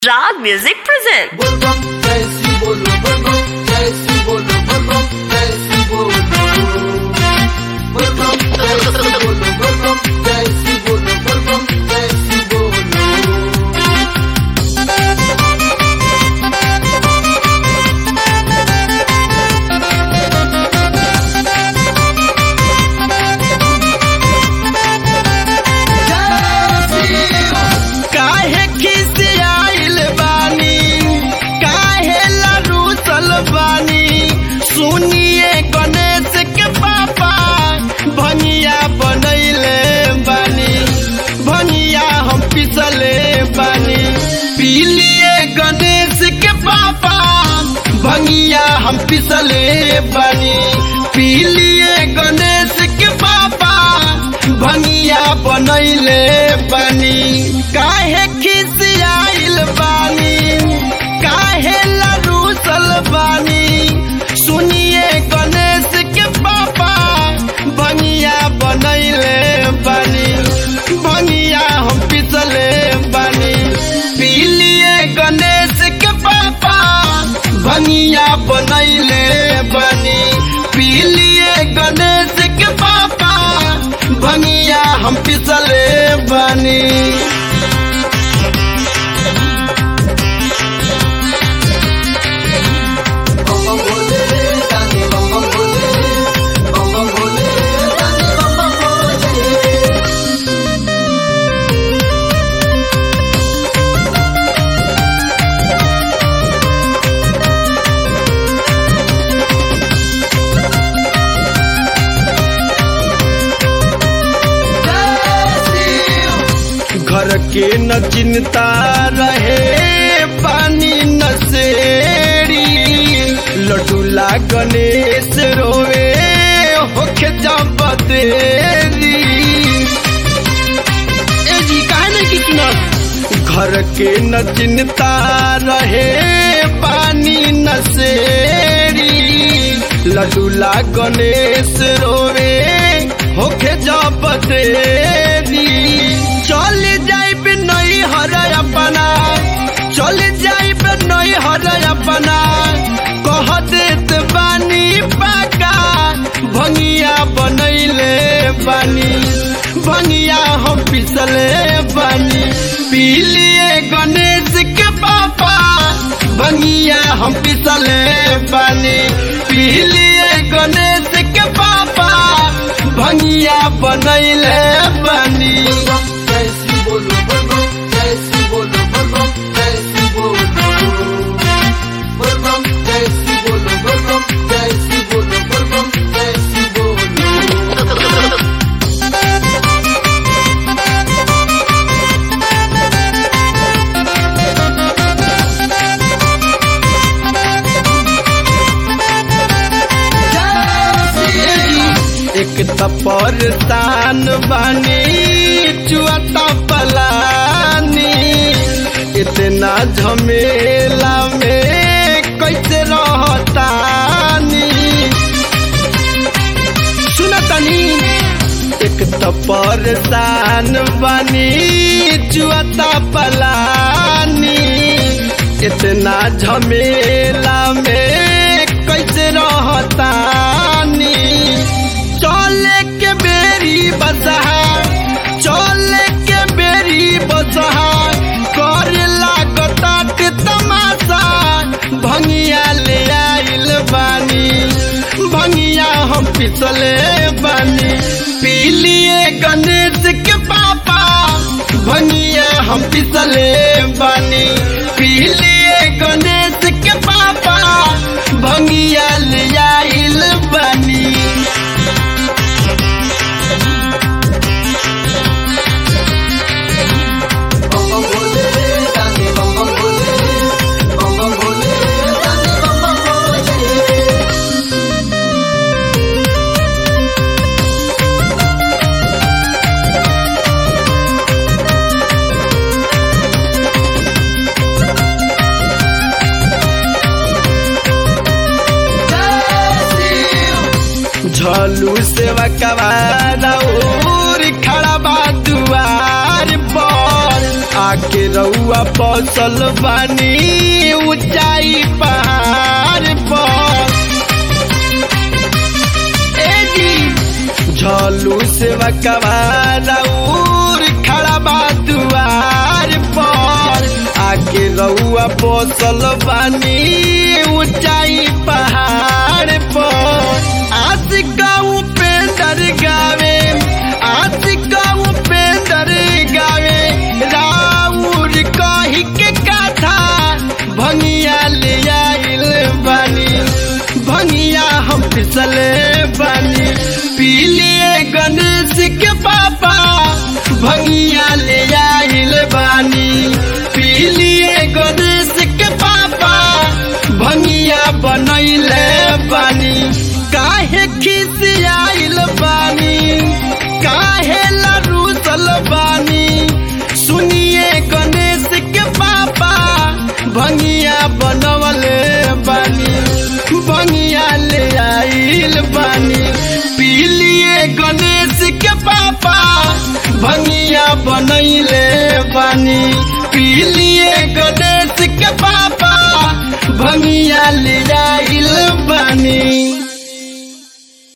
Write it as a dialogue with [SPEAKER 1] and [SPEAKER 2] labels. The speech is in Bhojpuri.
[SPEAKER 1] Rag Music present.
[SPEAKER 2] बोलबम जय श्री बोलो बोलबम जय श्री बोलो बोलबम जय श्री बोलो बोलबम जय श्री बोलो बोलबम जय श्री बोलो बोलबम जय श्री बोलो
[SPEAKER 3] काहे खिसियाइल बानी काहे लरूसल बानी सुनिए गणेश के पापा भनिया बनैले बानी भनिया हम पिसले बानी पीलिए गणेश के पापा भंगिया हम पिसले बानी पीलिए गणेश के पापा भंगिया बनैले बानी काहे खिसियाइल बानी काहे लरूसल बानी सुनिए गणेश के पापा भंगिया बनैले बानी भंगिया हम पिसले बानी पीलिए गणेश के पापा भंगिया बनैले बानी पीलिए गणेश के पापा भंगिया हम पिसले बानी
[SPEAKER 2] बम बम बोले रानी बम बम बोले बम बम बोले रानी बम बम बोले
[SPEAKER 3] घर के न चिंता रहे पानी न सेरी लडूला गणेश रोवे होके जब देरी ए जी काहे नहीं की सुनत घर के न चिंता रहे पानी न सेरी लडूला गणेश रोवे होके जब देरी चल जाइब नहीं हर अपना चल जाइब नहीं हर अपना कह देत बानी पाका भंगिया बनैले बानी भंगिया हम पिसले बानी पीलिए गणेश के पापा भंगिया हम पिसले बानी पीलिए गणेश के पापा भंगिया बनैले बानी
[SPEAKER 2] बोलबम जय श्री बोलो बोलबम जय श्री बोलो बोलबम जय श्री बोलो बोलबम जय श्री बोलो बोलबम जय श्री बोलो बोलबम जय श्री बोलो
[SPEAKER 3] एक तपर तान बानी चुआता पलानी इतना झमेला में कैसे रहतानी सुनतनी एक तपर तान बानी चुआता पलानी इतना झमेला में कैसे रहतानी चले के बेरी बसहा चले के बेरी बसहा कर लागता के तमाशा भंगिया ले आइल बानी भंगिया हम पिछले बानी पीलिए गणेश के पापा भंगिया हम पिछले बानी पीलिए गणेश के पापा भंगिया ले आइल बानी
[SPEAKER 2] बम बम बोले रानी बम बम बोले बम बम बोले रानी बम बम बोले
[SPEAKER 3] झलू सेवा कवार खड़ा बा दुआर पर आ आके रउआ पौसल बानी ऊंचाई पहाड़ पर ए जी झलू से वकवार खड़ा बा दुआर पर आके रउआ पौसल बानी ऊंचाई पहाड़ पर आशिका उपेंदर गावे आशिका उपेंदर गावे राउर कही के कथा भंगिया ले आइल बानी भंगिया हम फिसले बानी पीलिए गणेश के पापा भंगिया ले आइल बानी पीलिए गणेश के पापा भंगिया बनैले बानी काहे खिसियाइल बानी काहे लरूसल बानी सुनिए गणेश के पापा भंगिया बनवले बानी भंगिया ले आइल बानी पीलिए गणेश के पापा भंगिया बनैले बानी पीलिए गणेश के पापा